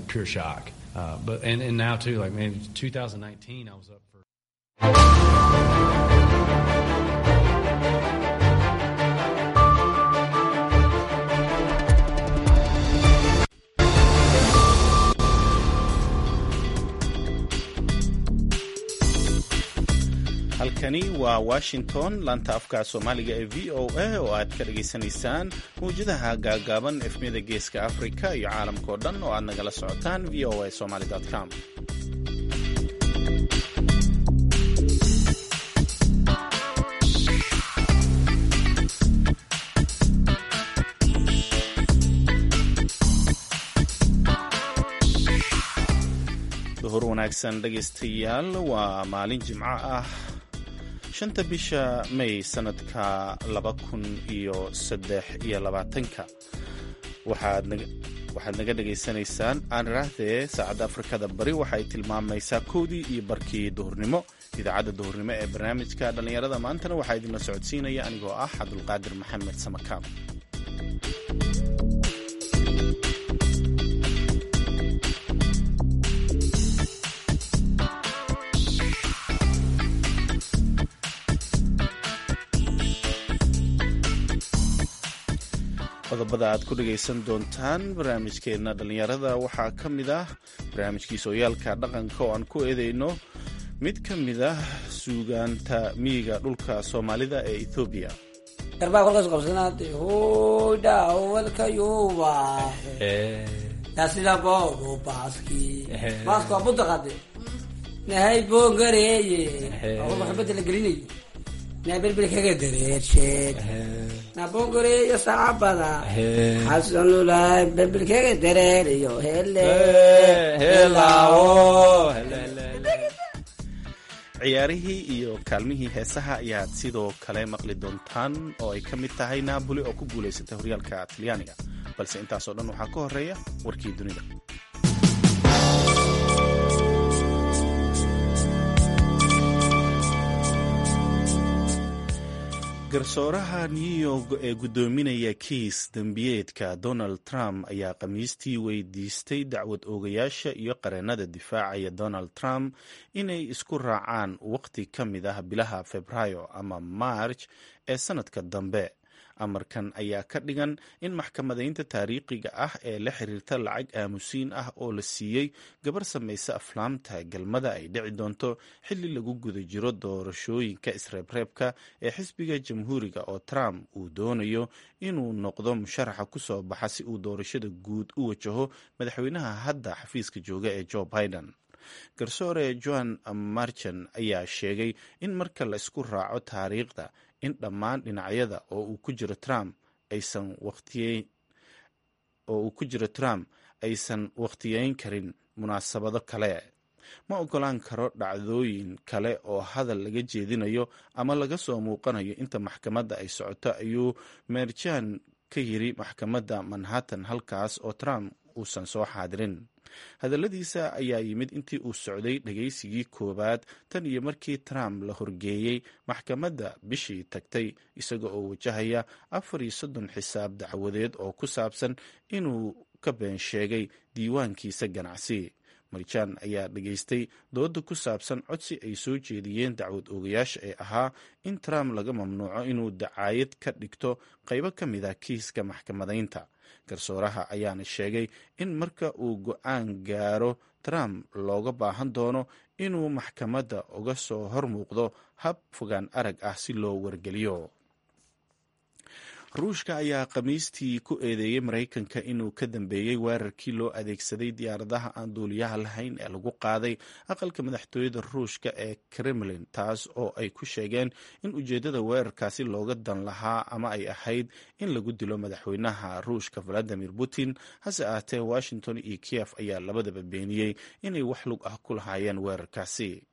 pure shock. Uh, but and, and now too, like man, 2019, I was up for. halkani waa washington laanta afka soomaaliga ee v o a oo aad ka dhagaysanaysaan mawjadaha gaagaaban efmiyada geeska afrika iyo caalamkao dhan oo aad nagala socotaan v o a somaly com duhur wanaagsan dhegaystayaal waa maalin jimco ah shanta bisha may sanadka laba kun iyo saddex iyo labaatanka waxaad naga dhagaysanaysaan aan iraahdee saacadda afrikada bari waxaay tilmaamaysaa kowdii iyo barkii duhurnimo idaacadda duhurnimo ee barnaamijka dhallinyarada maantana waxaa idinla socodsiinaya anigoo ah cabdulqaadir maxamed samakaam qodobada aad ku dhagaysan doontaan barnaamijkeenna dhallinyarada waxaa ka mid ah barnaamijkii sooyaalka dhaqanka oo aan ku eedeyno mid ka mid ah suugaanta miyiga dhulka soomaalida ee ethoobiya garbaa kolkaas qabsanaade hoydha walkayuba yasidaboogo baaski baaska waa budaqade nahay boongareeye kolka xubada la gelinayo naa berberi kaga dareersheed nabongoreeyo saacabada xasanulaay berbelkega dareeriyo hele ciyaarihii iyo kaalmihii heesaha ayaad sidoo kale maqli doontaan oo ay ka mid tahay naaboli oo ku guulaysatay horyaalka talyaaniga balse intaasoo dhan waxaa ka horeeya warkii dunida garsooraha new york ee guddoominaya kiis dembiyeedka donald trump ayaa khamiistii weydiistay dacwad oogayaasha iyo qareennada difaacaya donald trump inay isku raacaan waqti ka mid ah bilaha febraayo ama march ee sannadka dambe amarkan ayaa ka dhigan in maxkamadaynta taariikhiga ah ee la xiriirta lacag aamusiin ah oo la siiyey gabar samaysa aflaamta galmada ay dhici doonto xilli lagu guda jiro doorashooyinka isreebreebka ee xisbiga jamhuuriga oo trump uu doonayo inuu noqdo musharaxa ku soo baxa si uu doorashada guud u wajaho madaxweynaha hadda xafiiska jooga ee joe biden garsoore joan marchan ayaa sheegay in marka la isku raaco taariikhda in dhammaan dhinacyada oo uu ku jiro trump aysan waqtiyeyn oo uu ku jiro trump aysan wakhtiyeyn karin munaasabado kale ma ogolaan karo dhacdooyin kale oo hadal laga jeedinayo ama laga soo muuqanayo inta maxkamadda ay socoto ayuu merjan ka yiri maxkamadda manhattan halkaas oo trump uusan soo xaadirin hadalladiisa ayaa yimid intii uu socday dhagaysigii koowaad tan iyo markii trump la horgeeyey maxkamadda bishii tagtay isaga oo wajahaya afar iyo soddon xisaab dacwadeed oo ku saabsan inuu ka been sheegay diiwaankiisa ganacsi marjaan ayaa dhagaystay dooda ku saabsan codsi ay soo jeediyeen dacwad oogayaasha ee ahaa in trump laga mamnuuco inuu dacaayad ka dhigto qaybo ka mid ah kiiska maxkamadaynta garsooraha ayaana sheegay in marka uu go-aan gaaro trump looga baahan doono inuu maxkamadda uga soo hor muuqdo hab fogaan arag ah si loo wargeliyo ruushka ayaa khamiistii ku eedeeyey maraykanka inuu ka dambeeyey weerarkii loo adeegsaday diyaaradaha aan duuliyaha lahayn ee lagu qaaday aqalka madaxtooyada ruushka ee kremlin taas oo ay ku sheegeen in ujeeddada weerarkaasi looga dan lahaa ama ay ahayd in lagu dilo madaxweynaha ruushka valadimir putin hase ahaatee washington iyo kiev ayaa labadaba beeniyey inay wax lug ah ku lahaayeen weerarkaasi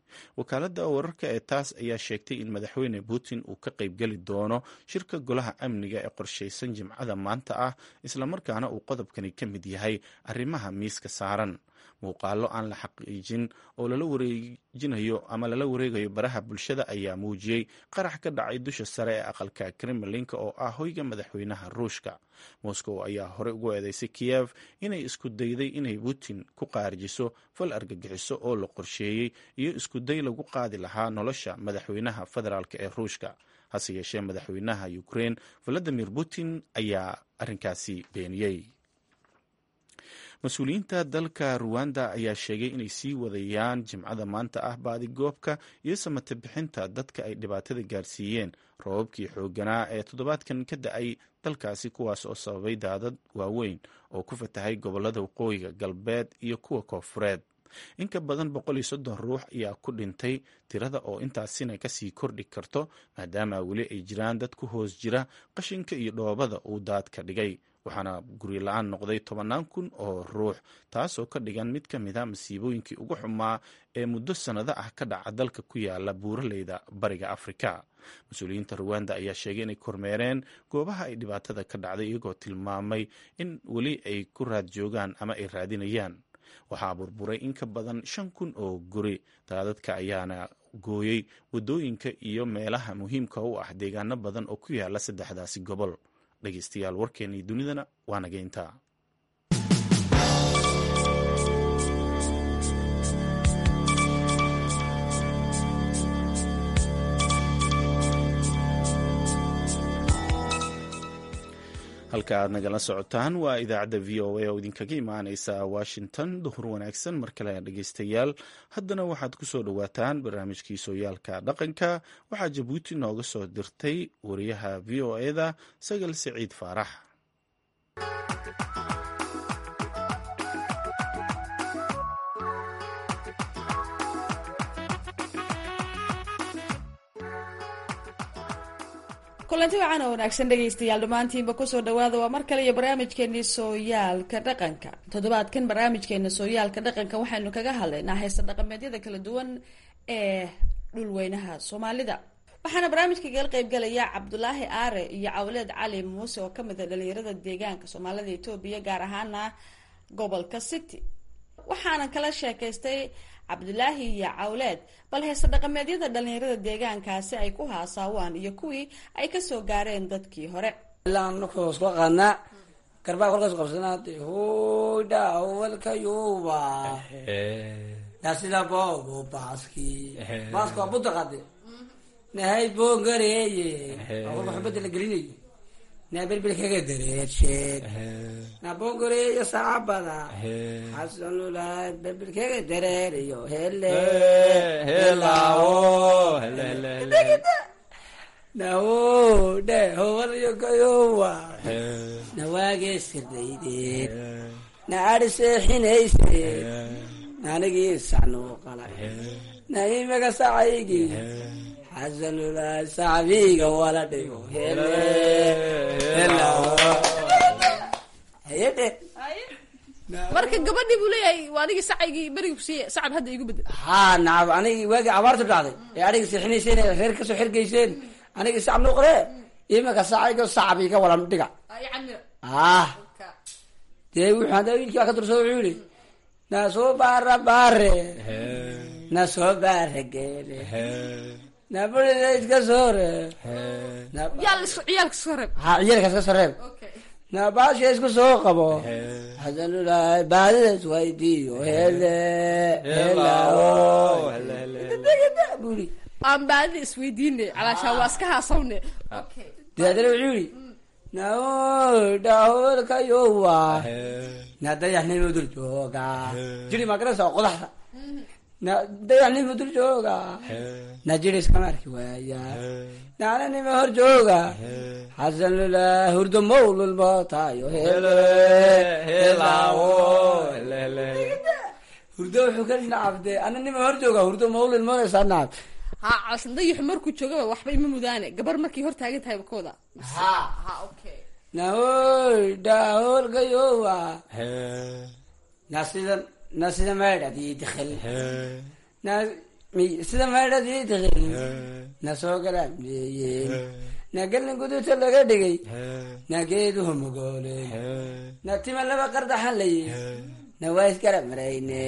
wakaaladda wararka ee taas ayaa sheegtay in madaxweyne putin uu ka qaybgeli doono shirka golaha amniga ee qorshaysan jimcada maanta ah islamarkaana uu qodobkani ka mid yahay arrimaha miiska saaran muuqaalo aan la xaqiijin oo lala wareejinayo ama lala wareegayo baraha bulshada ayaa muujiyey qarax ka dhacay dusha sare ee aqalka kremlinka oo ah hoyga madaxweynaha ruushka moscow ayaa horey ugu eedeysay kiyev inay isku dayday inay putin ku qaarjiso fal argagixiso oo la qorsheeyey iyo iskuday lagu qaadi lahaa nolosha madaxweynaha federaalk ee ruushka hase yeeshee madaxweynaha ukrain valadimir putin ayaa arrinkaasi beeniyey mas-uuliyiinta dalka ruwanda ayaa sheegay inay sii wadayaan jimcada maanta ah baadigoobka iyo samate bixinta dadka ay dhibaatada gaarsiiyeen roobabkii xoogganaa ee toddobaadkan ka da-ay dalkaasi kuwaas oo sababay daadad waaweyn oo ku fatahay gobolada waqooyiga galbeed iyo kuwa koofureed in ka badan boqol iyo soddon ruux ayaa ku dhintay tirada oo intaasina kasii kordhi karto maadaama weli ay jiraan dad ku hoos jira qashinka iyo dhoobada uu daadka dhigay waxaana guryo la-aan noqday tobannaan kun oo ruux taasoo ka dhigan mid ka mid a masiibooyinkii ugu xumaa ee muddo sannado ah ka dhaca dalka ku yaala buuraleyda bariga afrika mas-uuliyiinta ruwanda ayaa sheegay inay kormeereen goobaha ay dhibaatada ka dhacday iyagoo tilmaamay in weli ay ku raad joogaan ama ay raadinayaan waxaa burburay in ka badan shan kun oo guri daadadka ayaana gooyey waddooyinka iyo meelaha muhiimka u ah deegaano badan oo ku yaala saddexdaasi gobol dhegeystayaal warkeennii dunidana waa nageyntaa halka aad nagala socotaan waa idaacadda v o a oo idinkaga imaaneysa washington duhur wanaagsan mar kale dhegeystayaal haddana waxaad ku soo dhowaataan barnaamijkii sooyaalka dhaqanka waxaa jabuuti nooga soo dirtay wariyaha v o eda sagal siciid faarax kulanti wacan oo wanaagsan dhegaystayaal dhammaantiinba kusoo dhawaada waa mar kale iyo barnaamijkeenii sooyaalka dhaqanka toddobaadkan barnaamijkeena sooyaalka dhaqanka waxaynu kaga hadlaynaa heesta dhaqameedyada kala duwan ee dhulweynaha soomaalida waxaana barnaamijka kaga qaybgalaya cabdulaahi aare iyo cawleed cali muuse oo kamid a dhalinyarada deegaanka soomaalida etoobiya gaar ahaana gobolka city waxaana kala sheekaystay cabdulaahi iyo cawleed bal heese dhaqameedyada dhalinyarada deegaankaasi ay ku haasaawaan iyo kuwii ay kasoo gaareen dadkii hore ilaa markuu isku qaanaa garbaa kolkaas qabsanaa hoydha walkayuba dasida boobo baaski baaska waa budda qade nahay boongareeye waa kolka xubadda la gelinayo naa belbel kaga dareersheed naa boongareeyo saacabada xasanulaad belbel kaga dareeriyo hele nawo dhe howalayo kayowa nawaagee sirdaydeed na adhi seexinayseed naanigii sacnuu qalay na imaga sacaygii xasanulaad sacbiga wala dhigo hele hayadhe marka gabadhii buu leeyahay waa anigii sacaygii berigi kusiiye sacab hadda igu bedel haa nacam anigii waagii abaartu dhacday ee adhiga seexinayseen ee reer kasoo xergayseen anigii sacab nuu qore imaka sacaygo sacab iga wala dhiga ah dee wuxuu hadda wiilkii baa ka dursa wuxuu yihi na soo baara baare na soo baara geele na burida iska soo reeb yaa lis ciyaalka soo reeb ha ciyalkaas ka soo reeb na baasha isku soo qabo xasanulaay baadida iswaydiiyo hele helao buri aan baadida isweydiine calaashaa waa iska haasawne dee haddana wuxuu yihi nao dhaholkayowa na dayaxnimo dul jooga jiri magarasa qodaxda na dayaxnimo dul jooga na jiri iskama arki waaya naananima hor jooga xasanlula hurdo mawlulmootayo hurdo wuxuu ka nacabde ananima hor jooga hurdo mawlulmoodaysaa nacab ha calashan dayaxu markuu joogaba waxba ima mudaane gabar markay hor taagan tahay bakooda ha ha okay nahoy dhaholkayowa na sida na sida maydhadii dikhil na mi- sida maydhadii taqin na soo galaamdeeyeen na gelin guduta laga dhigay na geeduhu magooley na tima laba qardaxan layi na waa isgarab marayne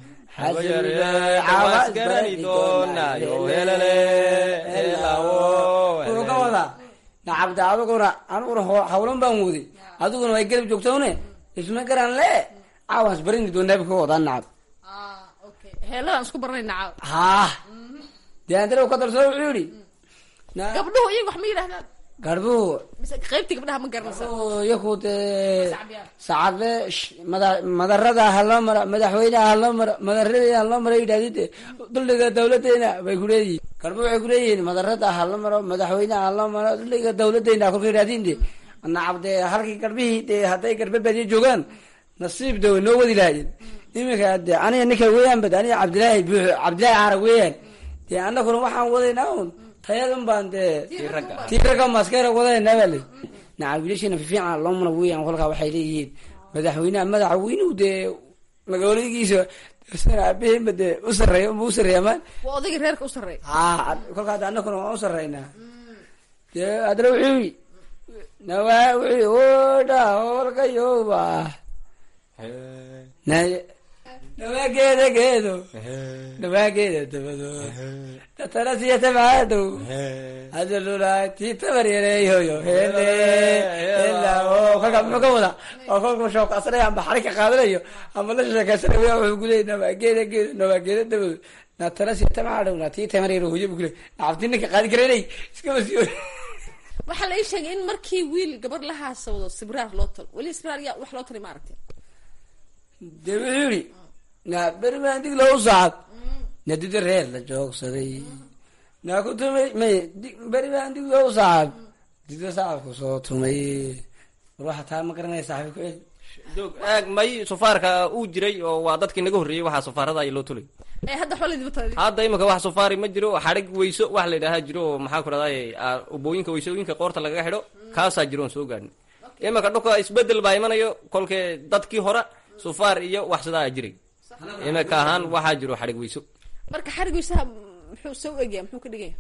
wuxuu ka wadaa na cabdi aduguna aniguna ho- hawlan baan waday adiguna way garab joogtowne isma garan le caawans barini doonaabi ka wadaa nacab heeladaan isku baranayna caaw haa dee andare ka darsoo wuxuu yidhi na gabdhuhu iyaga wax ma yidhahdaan garbuhu mise qaybtii gabdhaha ma garanaysa yaku dee Sacbiyaan. sacadle sh- mada- madarada haloo mara madaxweyneha haloo mara madarada haloo mara yidhahdide dulliga dawladeena bay ku leeyihin garbu waxay ku leeyihiin madarada haloo maro madaxweyneha haloo maro dulliga dawladeena kolka yidhahdin de nacab dee halkii garbihii dee hadday garbe badiya joogaan nasiib de way noo wadi lahaayeen iminka de aniga ninka weeyaan bad aniga cabdilaahi buux cabdilaahi caara weeyaan dee anaguna waxaan wadaynaa un tayadun baan dee tii ragga maskeera wadaynaa baa le nacab wiilashina fifiican loomana weeyaan kolkaa waxay leeyihiin madaxweynaha madaxweynuhu dee magaaladigiisa sana aabaheenba dee u sarreeya unba u sarreeya maan waa odayga reerka u sarreeya haa kolkaa de anaguna waan u sarreynaa dee haddana wuxuu yidhi nawaa wuxuu yidhi oodha holkayoba nay nawaa geeda geedo nawaa geeda dabado datana siya tabaadow hadalula tii tabar yareeyoyo hele hela oo kolkaa muxuu ka wadaa oo kolkuu shookasanaya amba xarig ka qaadanayo amba la sheekaysanaya wuxuu kuleeyay nawaa geeda geedo nawaa geeda dabado natana siya tabaadow na tii tamar yaro hoyo bu kuleey nacabti ninka qaadi karanay iska wasiyo waxaa la ii sheegay in markii wiil gabadh la haasawdo sibraar loo talo weli sibraar yaa wax loo talay ma aragtay dee wuxuu yidhi na beri baan dig loo sacad na dida reer la joogsaday na ku tumay may di- beri baan dig loo sacad dida sacadku soo tumay war waxa taa ma garanaya saaxiib ku celi doog aag may sufaarka uu jiray oo waa dadkii naga horreeyey waxaa sufaarada ay loo tulay ee hadda waxba laydiba talay hadda imika wax sufaari ma jiro xadhig weyso wax la yidhaahaa jiro oo maxaa ku dhahday ubooyinka weysooyinka qoorta lagaga xidho kaasaa jiro oon soo gaadhin imika dhulka isbedel baa imanayo kolkee dadkii hore sufaar iyo wax sidaa jiray imika ahaan waxaa jiro xadhig weyso marka xarigiisaha muxuu soo egaya muxuu ka dhigaya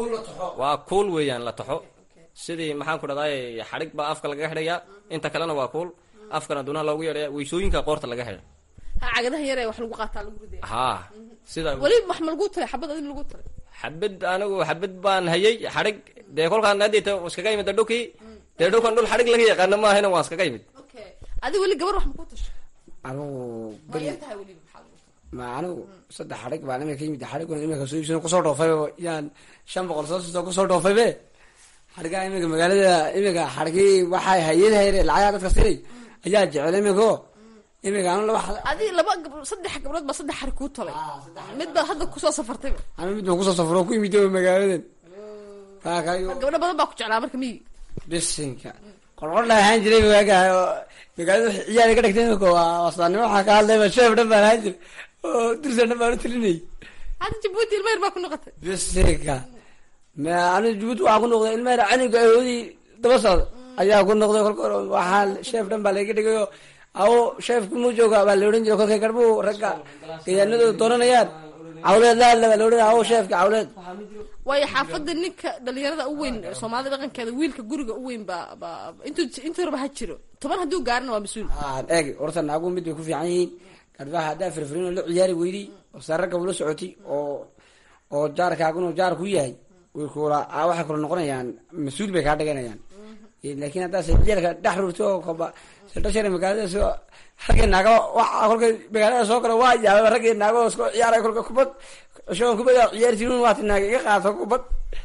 waa kuul weeyaan la taxo sidii maxaan ku dhahday xadhig baa afka lagaga xidhayaa inta kalena waa kuul afkana dunaha loogu yeedhaya weysooyinka qoorta laga xidha ha cagadaha yar ee wax lagu qaataa lagu ridaya haa sida weli wax ma lagu talay xabad adin lagu talay xabad anigu xabad baan hayay xadhig dee kolkaan hadita iskaga imid dhulkii dee dhulkan dhul xadhig laga yaqaano maahayna waan iskaga imid okay adi weli gabar wax ma ku tasho anigu waa beri yar tahay weli maxaa lagu talay ma anigu saddex xadhig baan imika yimid xadhigan imika soo iibsan kusoo dhoofay oo yaan shan boqol soo soo kusoo dhoofay be xadhigaa imika magaalada imika xadhigii waxay hayadaha yare lacagaha dadka siinay ayaa jecel imiko imika anu laba xad- adi laba gabdho saddex gabdhood baa saddex xarig kuu talay mid baad hadda kusoo safartayba anu mid baan kusoo safro ku imid magaaladan kaakayo gabdho badan baa ku jeclaa marka miyi bisinka qorqor la ahaan jiray waaga oo magaalada wixii ciyaar ka dhigtay imika waa wasaanimo waxaa ka hadlayba sheef dhan baan ahaan jiray oo dirsan dhan baan u tilinayay hadda jabuuti ilma yar baa ku noqotay bisinka ma anu jabuuti waxaa ku noqday ilmaha caniga awoodii daba socda ayaa ku noqday kolka hore waxaa sheef dhan baa laga dhigayo awo sheefku mu jooga baa la odhan jiray kolkay garbuu ragga gayaanadooda dooranayaan cawleed la hadla baa la odhanaya awo sheefka cawleed waayo xaafadda ninka dhalinyarada u weyn soomaalida dhaqankeeda wiilka guriga u weyn baa baa intuu intuu raba ha jiro toban hadduu gaarina waa mas-uul aa eeg horta naagu mid bay ku fiican yihiin garbaha haddaa firfirin oo la ciyaari weydi oo saararka ula socoti oo oo jaarkaaguna jaar ku yahay way kula aa waxay kula noqonayaan mas-uul bay kaa dhiganayaan laakiin haddaa siciyaalka dhex rurto oo koba sadhashare magaalada soo raggii naaga waxa kolkay magaalada soo gala waa yaaba raggii naago isku ciyaaray kolka kubad shoon kubad aa ciyaari jirin waati naaga iga qaato kubad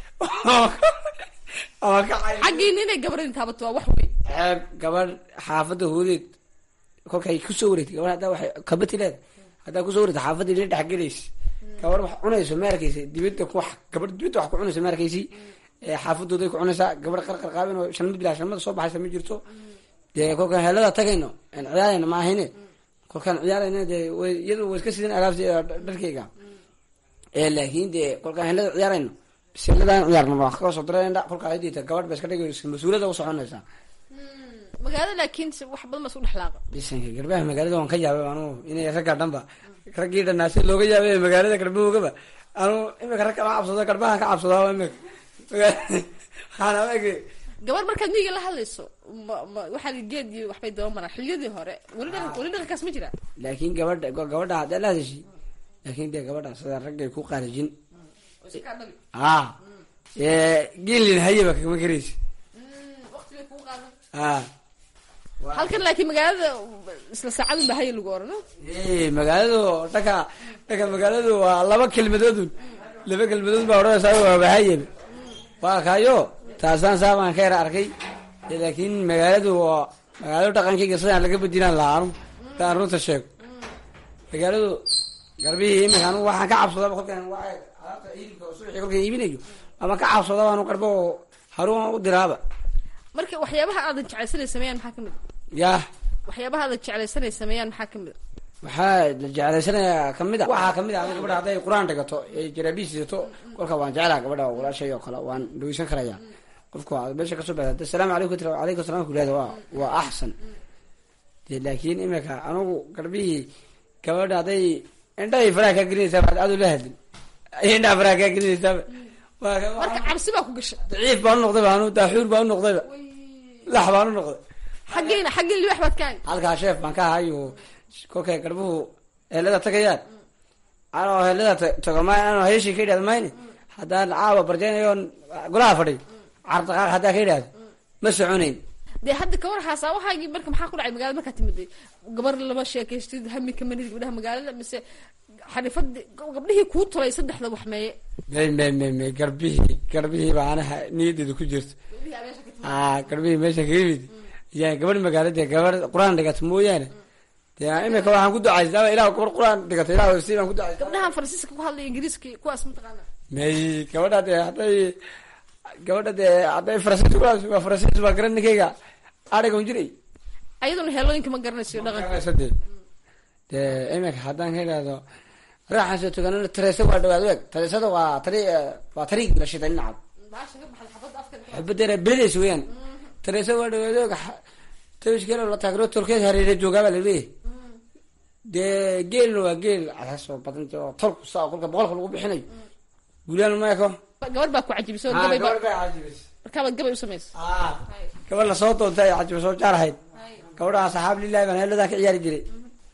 ama kacay xaggiina inay gabadhan taabato waa wax weyn ceeb gabadh xaafadda hoodeed kolkay kusoo wareegtay gabadh haddaa waxay kabati leeda haddaa kusoo wareegta xaafadda ina dhex gelaysa gabadh wax cunayso ma arkaysa dibadda ku wax gabadh dibadda wax ku cunayso ma arkaysi ee xaafadooday ku cunaysaa gabadh qarqar qaabin oo shanmad bilaa shanmada soo baxaysa ma jirto dee kolkaan helada tagayno aan ciyaarayna ma ahayne kolkaan ciyaarayna dee way iyadu way iska sidan alaabta dharkayga ee laakiin dee kolkaan helada ciyaarayno biseladaan ciyaarna waa kaga soo darayna kolkaa hadita gabadh ba iska dhigayso mas-uulada u soconaysaa magaalada laakiin si wax badan baa isku dhexlaaqa bisanka garbaha magaalada waan ka yaabay anugu inay ragga dhanba raggii dhanaa si looga yaabay magaalada garbahoogaba anu imika rag kama cabsado garbahan ka cabsadaa imika waxaana ege gabar markaad miyiga la hadlayso ma ma waxaa geed iyo waxbay daba maraan xiliyadii hore weli dhaqan weli dhaqankaas ma jira laakiin gabadha gabadha haddaa la hadashay laakiin dee gabadha sida raggay ku qaarijin oo si kaa dhabi a geelin hayaba kama garaysa waqti bay kugu qaadan a halkan laakiin magaalada isla saacadun ba haya lagu orano magaaladu dhanka dhanka magaaladu waa laba kelmadoodun laba kelmadood baa odhanaysaa waa bahayaba waa kayo taasaan saabaan ka yar arkay laakiin magaaladu waa magaaladu dhaqankayga sidaan laga bedinaan lahaa anu hadaan runta sheego magaaladu garbihii imika anu waxaan ka cabsadaba kolkaan waa alaabta hilibka subaxii kolkaan iibinayo ama ka cabsadaba anu garbo haruun u diraaba marka waxyaabaha aadan jeclaysanay sameeyaan maxaa kamid yah waxyaabaha aadan jeclaysanay sameeyaan maxaa kamid waxaa la jeclaysanayaa kamid a waxaa kamid ah gabadha hadday qur-aan dhigato ee jaraabiis sidato kolka waan jeclaha gabadha walaashay oo kale waan dhaweysan karaya qofka waa meesha kasoo baa asalaamu calaykum tira alaykum salam kulada waa waa axsan de laakiin imika anugu garbihii gabadha hadday indhahay faraha kaa gelinaysaa baad aad ula hadlin indhaha faraha kaa gelinaysaaba waa marka cabsi baa ku gashay daciif baan u noqdayba anu daaxuur baan u noqdayba lax baan u noqday xaggeena xaggeen libax baad ka hay halkaa sheef baan ka ahayo kolkay garbuhu helada tagayaan anoo helada tago ma anoo heeshii ka idhahdo mayne haddaan caawa barjeynayo golaha fadhiy cardaqaaq haddaa ka idhahdo ma soconayn dee hadda ka war xaasawahaagii marka maxaa ku dhacay magaalada markaa timid gabar lama sheekaystid hami kama nid gabdhaha magaalada mise xarifadi gabdhihii kuu tolay saddexda waxmeeye may may may may garbihii garbihii baa anaha niyadeeda ku jirto a garbihii meesha kaga yimid yaa gabadh magaalada gabar qur-aan dhigata mooyaane dee imika waxaan ku ducaystaa ilah gabar qur-aan dhigata ilah si baan ku ducaystaa gabdhahan faransiiska ku hadlaya ingiriiska kuwaas mataqaana may gabadha dee hadday gabadha dee hadday faransiis kulaas waa faransiis baa garan ninkayga arigan jiray ayaduna heelooyinka ma garanayso dhaqanka garanaysa dee dee imika haddaan ka idhahdo raaxan soo tuganana tareesa waa dhawaad weeg tareesada waa tari waa tariig la shiday nacab xubadeena beledeys weeyaan tareesa waa dhawaad weeg tawishkeelo la taagro tolkeed hareere joogaa baa laleeyahay dee geelna waa geel cadaas oo badan oo tolku saa kolka boqolka lagu bixinayo guulaan meeko gabar baa ku cajibisay oo gabay baa markaabaad gabay u samaysa gabadh la soo doontay ay cajiba soo jaar ahayd gabadha saxaab lilahi baan heeladaa ka ciyaari jiray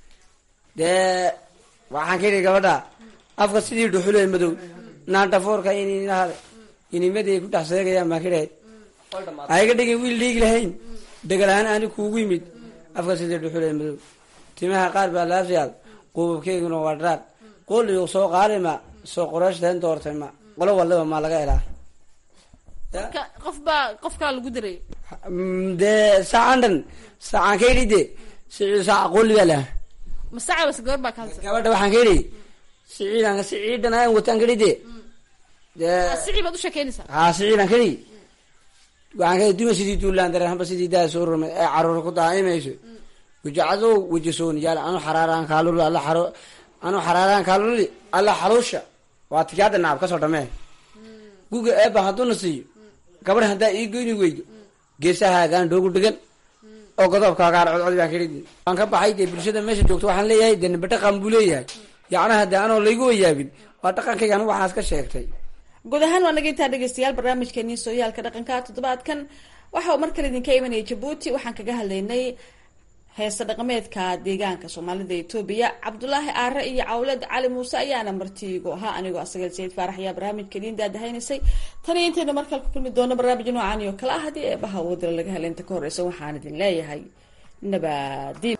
dee waxaan ka yidhi gabadha afka sidii dhuxulo madow naantafoorka ininaha inimaday ku dhex seegayaan baan ka dhahay ayga dhigin wiil dhiigi lahayn degalahaan ani kuugu yimid afka sidii dhuxulo madow timaha qaar baa laafyaal quubabkeyguna waa dharaar qoliyo soo qaalima soo qoreeshteen doortay ma qolo wallaba maa laga helaa marka qof baa qofkaa lagu daray dee saacan dhan saacaan ka yidhi de sicii saaca qoli baa laha masaca base gabar baa ka hadlaysa gabadha waxaan ka yidhi siciidan siciidan aan wataan ka yidhi de dee sicii baad u sheekeynaysaa haa siciidan ka yidhi waxaan ka yidhi duma sidii duulaan dareen hamba sidii daa soo rumay ee caruur ku daa'imayso wajacadow wajasoon yaal anu xaraaraan kaaluli alla xaro anu xaraaraan kaaluli alla xaluusha waa tigaada nacab kasoo dhamee guga eeba hadduuna siiyo gabadh haddaa ii goyni weydo geesahaagaan dhoogu dhigan oo godoobkaagaan codcod baan ka dhidi waan ka baxay dee bulshada meesha joogto waxaan leeyahay dee nimba dhaqan buu leeyahay yacnaha dee anoo laygu wayaabin waa dhaqankayga anu waxaas ka sheegtay guud ahaan waa naga intaa dhegeystayaal barnaamijkeenii sooyaalka dhaqanka toddobaadkan waxa uu mar kale idinka imanayay jabuuti waxaan kaga hadlaynay heesta dhaqameedka deegaanka soomaalida etoobiya cabdulaahi aare iyo cawlad cali muuse ayaana martiigu ahaa anigoo asaga sayid faarax ayaa barnaamijka idiin daadahaynaysay tan iyo intaynu markale ku kulmi doono barnaamij noocan iyo kale ah haddii eebaha wadala laga hela inta ka horeysa waxaan idin leeyahay nabadiin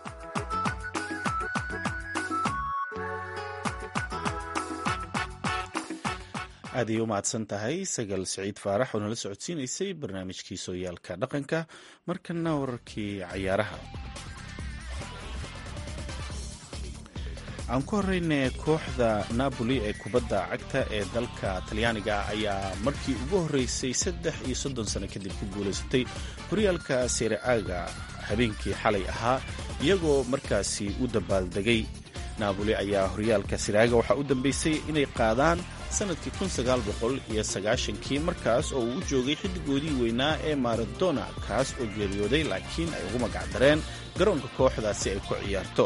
aad ayay u mahadsan tahay sagal siciid faarax oo nala socodsiinaysay barnaamijkii sooyaalka dhaqanka markana wararkii cayaaraha aan ku horeyne kooxda napoli ee kubadda cagta ee dalka talyaaniga ayaa markii ugu horreysay saddex iyo soddon sano kadib ku guulaysatay horyaalka sereaga habeenkii xalay ahaa iyagoo markaasi u dabaaldegay naaboli ayaa horyaalka siraaga waxaa u dambeysay inay qaadaan sannadkii kii markaas oo uu u joogay xiddigoodii weynaa ee maradona kaas oo geeriyooday laakiin ay ugu magacdareen garoonka kooxdaasi ay ku ciyaarto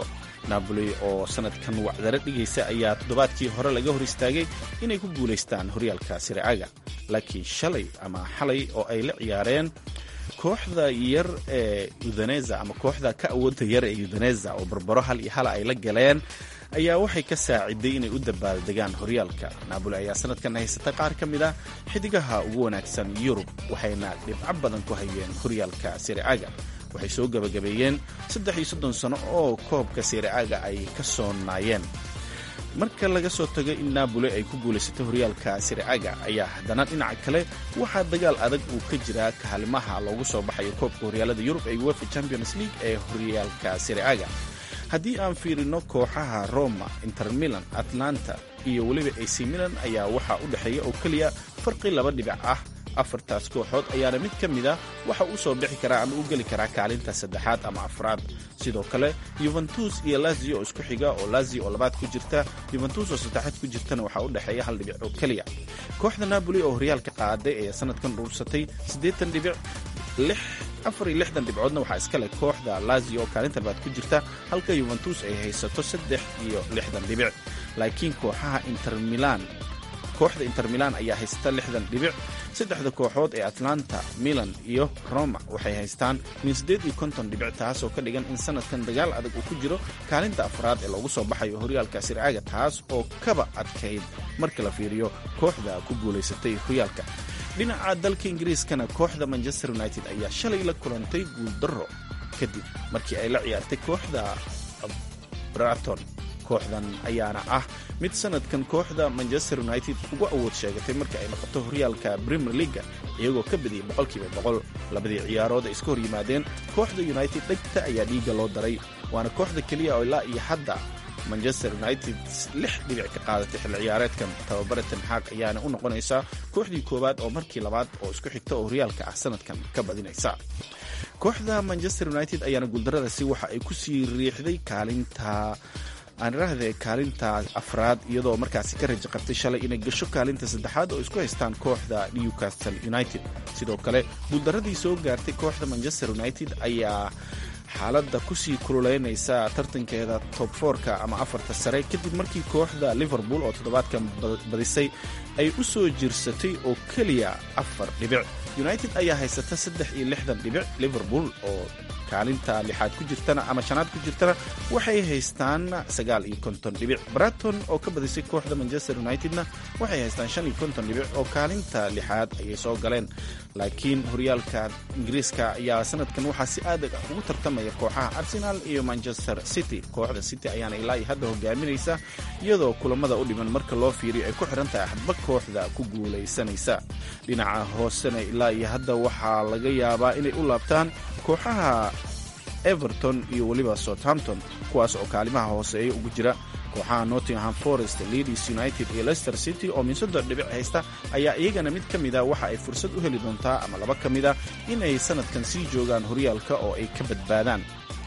napoli oo sanadkan wacdaro dhigaysa ayaa toddobaadkii hore laga hor istaagay inay ku guulaystaan horyaalka siricaga laakiin shalay ama xalay oo ay la ciyaareen kooxda yar ee udaneza ama kooxda ka awoodda yar ee udaneza oo barbaro hal iyo hala ay la galeen ayaa waxay ka saaciday inay u dabaaldegaan horyaalka naaboli ayaa sanadkan haysata qaar ka mid ah xidigaha ugu wanaagsan yurub waxayna dhibco badan ku hayeen horyaalka siricaga waxay soo gebagabeeyeen saddex iyo soddon sano oo koobka siricaga ay ka soo naayeen marka laga soo tago in naaboli ay ku guulaysato horyaalka siricaga ayaa haddana dhinaca kale waxaa dagaal adag uu ka jiraa kaalimaha loogu soo baxayo koobka horyaalada yurub ee uefa champions league ee horyaalka siricaga haddii aan fiirino kooxaha roma inter milan atlanta iyo weliba ac milan ayaa waxaa u dhexeeya oo keliya farqi laba dhibic ah afartaas kooxood ayaana mid ka mid a waxa uu soo bixi karaa ama u geli karaa kaalinta saddexaad ama afraad sidoo kale yuventus iyo lazio oo isku xiga oo lazio oo labaad ku jirta yuventus oo saddexaad ku jirtana waxaa u dhexeeya hal dhibic oo keliya kooxda napoli oo horyaalka qaaday ayaa sanadkan dhuursatay siddeetan dhibic lix afar iyo lixdan dhibcoodna waxaa iska leh kooxda lazio oo kaalinta labaad ku jirta halka yuventus ay haysato saddex iyo lixdan dhibic laakiin kooxaha inter milan kooxda inter milan ayaa haysata lixdan dhibic saddexda kooxood ee atlanta milan iyo roma waxay haystaan min siddeed iyo konton dhibic taasoo ka dhigan in sanadkan dagaal adag uu ku jiro kaalinta afraad ee loogu soo baxayo horyaalka sircaga taas oo kaba adkayd marka la fiiriyo kooxda ku guulaysatay horyaalka dhinaca dalka ingiriiskana kooxda manchester united ayaa shalay la kulantay guuldarro kadib markii ay la ciyaartay kooxda braton kooxdan ayaana ah mid sanadkan kooxda manchester united ugu awood sheegatay marka ay noqoto horyaalka premier leaga iyagoo ka badiyay boqolkiiba boqol labadii ciyaarood ay iska hor yimaadeen kooxda united dhegta ayaa dhiigga loo daray waana kooxda keliya oo ilaa iyo hadda manchester united lix dhibic ka qaadatay xilli ciyaareedkan tababare tenxaaq ayaana u noqonaysaa kooxdii koowaad oo markii labaad oo isku xigta oo horyaalka ah sanadkan ka badinaysa kooxda manchester united ayaana guuldaradaasi waxa ay ku sii riixday kaalinta aan idhaahde kaalinta afraad iyadoo markaasi ka raja qabtay shalay inay gasho kaalinta saddexaad oo isku haystaan kooxda newcastle united sidoo kale guuldaradii soo gaartay kooxda manchester united ayaa xaaladda kusii kululeynaysa tartankeeda tob foorka ama afarta sare kadib markii kooxda liverpool oo toddobaadkan badisay ay u soo jirsatay oo keliya afar dhibic united ayaa haysata saddex iyo lixdan dhibic liverpool oo kaalinta lixaad ku jirtana ama shanaad ku jirtana waxay haystaan sagaal iyo konton dhibic braton oo ka badisay kooxda manchester unitedna waxay haystaan shan iyo konton dhibic oo kaalinta lixaad ayay soo galeen laakiin horyaalka ingiriiska ayaa sanadkan waxaa si aad ugu tartamaya kooxaha arsenal iyo manchester city kooxda city ayaana ilaa iyo hadda hogaaminaysa iyadoo kulamada u dhiman marka loo fiiriyo ay ku xihan tahay hadba kooxda ku guulaysanaysa dhinaca hoosena ilaa iyo hadda waxaa laga yaabaa inay u laabtaan kooxaha everton iyo weliba southampton kuwaas oo kaalimaha hooseeya ugu jira kooxaha nottingham forest leadis united iyo leicester city oo min soddon dhibic haysta ayaa iyagana mid ka mida waxa ay fursad u heli doontaa ama laba ka mida inay sanadkan sii joogaan horyaalka oo ay ka badbaadaan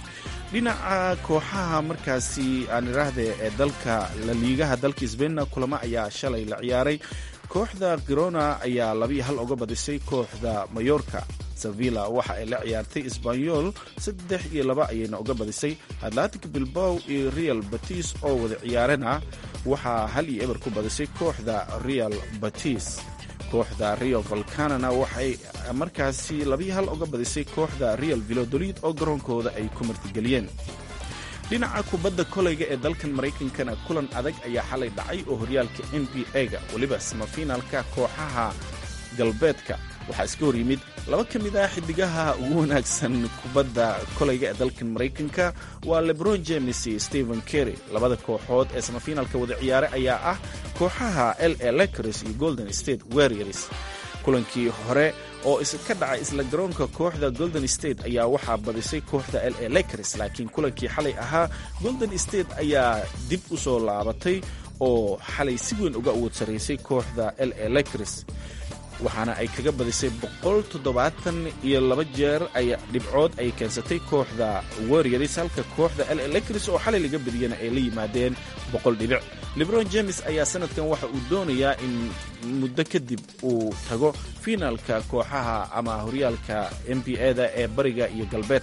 dhinaca kooxaha markaasi aan idhaahde ee dalka laliigaha dalka sbainna kulamo ayaa shalay la ciyaaray kooxda girona ayaa labiyo hal uga badisay kooxda mayorka sevilla waxa ay la ciyaartay sbanyol saddex iyo laba ayayna uga badisay atlantic bilbow iyo real batis oo wada ciyaarana waxaa hal iyo eber ku badisay kooxda real batis kooxda rio volcanana waxay markaasi labiyo hal uga badisay kooxda real vilodolid oo garoonkooda ay ku martigeliyeen dhinaca kubadda koleyga ee dalkan maraykankana kulan adag ayaa xalay dhacay oo horyaalka n b a-ga weliba samafinaalka kooxaha galbeedka waxaa iska hor yimid laba ka mid ah xidigaha ugu wanaagsan kubadda koleyga ee dalkan maraykanka waa lebron james iyo stephen kerry labada kooxood ee samafinaalka wada ciyaare ayaa ah kooxaha l a lakers iyo golden state warriors kulankii hore oo ka dhacay isla garoonka kooxda golden state ayaa waxaa badisay kooxda l a lakers laakiin kulankii xalay ahaa golden state ayaa dib u soo laabatay oo xalay si weyn uga awood saraysay kooxda l a lakers waxaana ay kaga badisay boqol toddobaatan iyo laba jeer ay dhibcood ay keensatay kooxda warriors halka kooxda l lakers oo xalay laga badiyana ay la yimaadeen boqol dhibic lebron james ayaa sanadkan waxa uu doonayaa in muddo kadib uu tago fiinaalka kooxaha ama horyaalka n b a-da ee bariga iyo galbeedka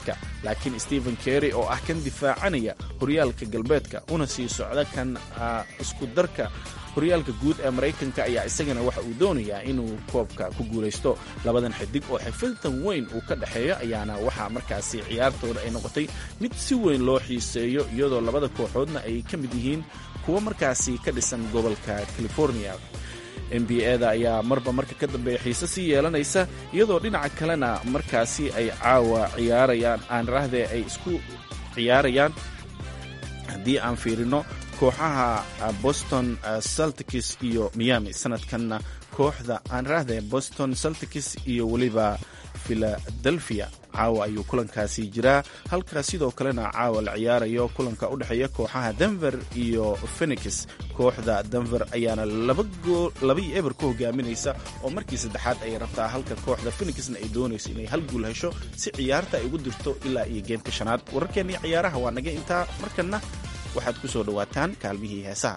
laakiin stephen kerry oo ah kan difaacanaya horyaalka galbeedka una sii socda kan isku darka horyaalka guud ee maraykanka ayaa isagana waxa uu doonayaa inuu koobka ku guulaysto labadan xidig oo xifiltan weyn uu ka dhexeeyo ayaana waxaa markaasi ciyaartooda ay noqotay mid si weyn loo xiiseeyo iyadoo labada kooxoodna ay ka mid yihiin kuwo markaasi ka dhisan gobolka california n b a da ayaa marba marka ka dambeeya xiise sii yeelanaysa iyadoo dhinaca kalena markaasi ay caawa ciyaarayaan aan rahdee ay isku ciyaarayaan haddii aan fiirino kooxaha boston celtics iyo miami sanadkanna kooxda aan rahdee boston celtics iyo weliba philadelphia caawa ayuu kulankaasi jiraa halkaas sidoo kalena caawa la ciyaarayo kulanka u dhexeeya kooxaha denver iyo phenix kooxda denver ayaana laba iyo eber ku hogaaminaysa oo markii saddexaad ay rabtaa halka kooxda phenixna ay doonayso inay hal guul hesho si ciyaarta ay ugu dirto ilaa iyo geemka shanaad wararkeennii ciyaaraha waa naga intaa markanna waxaad ku soo dhowaataan kaalmihii heesaha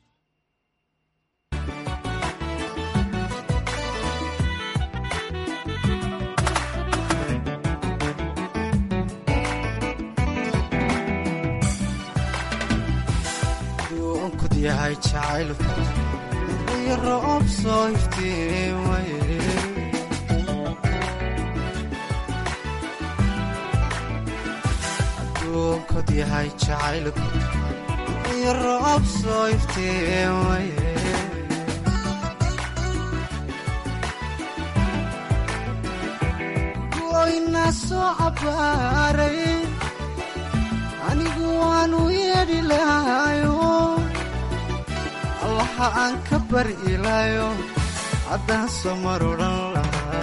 yahay jacaylku iyo roob soo iftiimaye adduunkod yahay jacaylku iyo roob soo iftiimaye goyna soo cabbaaray anigu waanu yeedhi lahayo allaha aan ka bari ilaayo haddaan soo mar odhan lahaa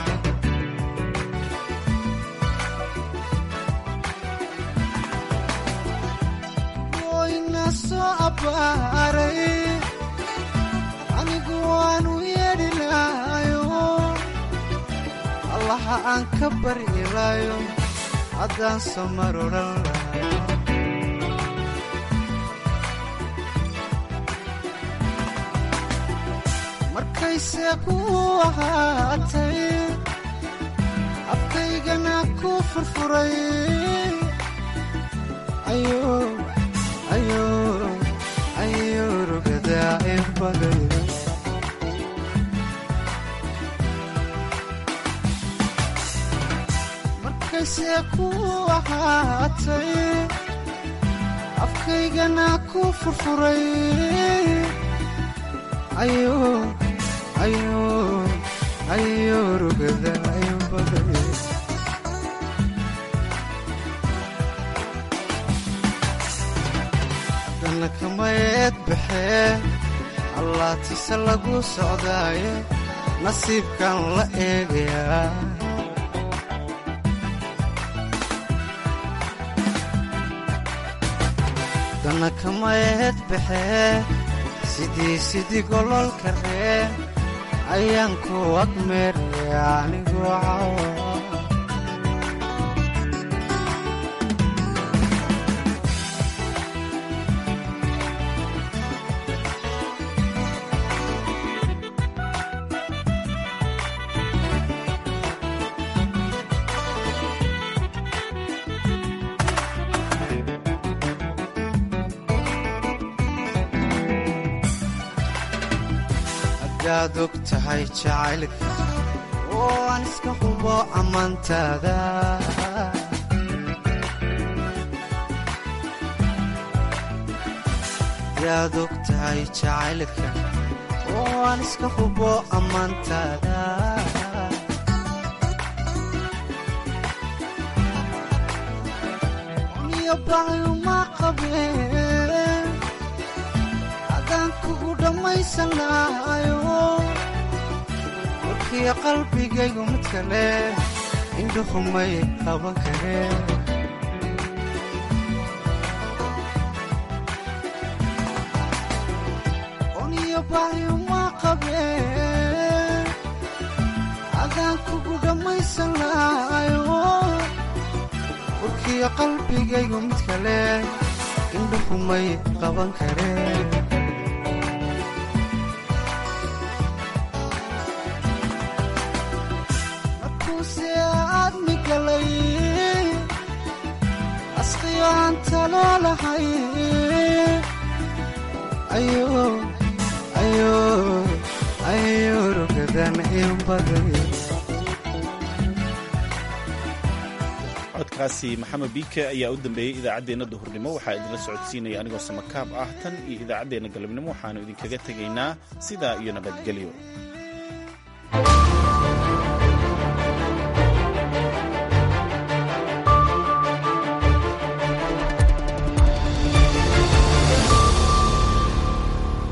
goyna soo abbaaray anigu waanu yeedhi lahayo allaha aan ka bari ilaayo haddaan soo mar odhan lahaa markayse ku ahaatay afkaygana ku furfuray ayo rugadaa ibagay markayse ku ahaatay afkaygana ku furfuray ayo ayo rugada baday haddana kamayeed baxee allaatise lagu socdaaye nasiibkan la eegayaa haddana kamayeed baxee sidii sidii gololka ree ayaan ku agmeeraya anigoo cawa hadaad og tahay jacaylka oo aan iska hubo ammaantaada hadaad og tahay jacaylka oo aan iska hubo ammaantaada niyo baayuma qabeen adaan kugu dhammaysan lahayo warkiyo qalbigaygu mid kale indhuhumay qaban kareen oniyo baayuma qabeen adaan kugu dhammaysan lahayo warkiyo qalbigaygu mid kale indhuhumay qaban kareen taloolahay ayo rugadan in baday codkaasi maxamed biike ayaa u dambeeyey idaacaddeenna duhurnimo waxaa idinla socodsiinaya anigoo samakaab ah tan iyo idaacaddeenna galabnimo waxaannu idinkaga tegaynaa sidaa iyo nabadgelyo